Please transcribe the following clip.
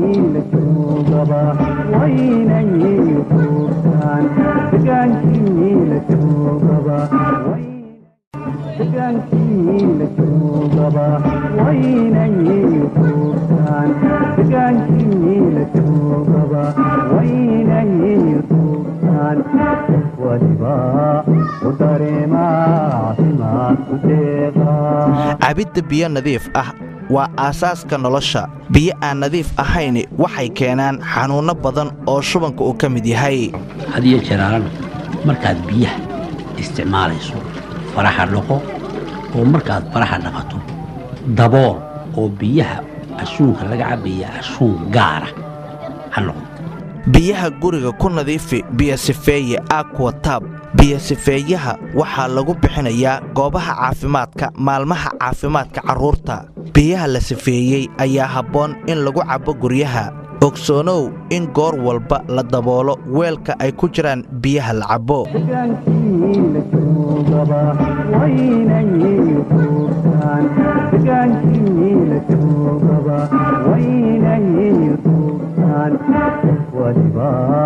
degaankiila joogaba waynayay tuugtaan degaankiila joogaba degaankiila joogaba waynayay tuugtaan degaankiila joogaba waynayay tuugtaan waliba u dareemaa caafimaadku deeqaa cabidda biyo nadiif ah waa aasaaska nolosha biyo aan nadiif ahayn waxay keenaan xanuunno badan oo shubanka uu ka mid yahay hadiyo jeeraalana markaad biyaha isticmaalayso faraha dhaqo oo markaad faraha dhaqato dabool oo biyaha ashuunka laga cabaya ashuun gaara ha noqdo biyaha guriga ku nadiifi biyosifeeye aquatab biyosifeeyaha waxaa lagu bixinayaa goobaha caafimaadka maalmaha caafimaadka carruurta biyaha la sifeeyey ayaa habboon in lagu cabbo guryaha ogsoonow in goor walba la daboolo weelka ay ku jiraan biyaha la cabbo degaankiila joogaba waynayay tuugtaan degaankiila joogaba waynayay tuugtaan waliba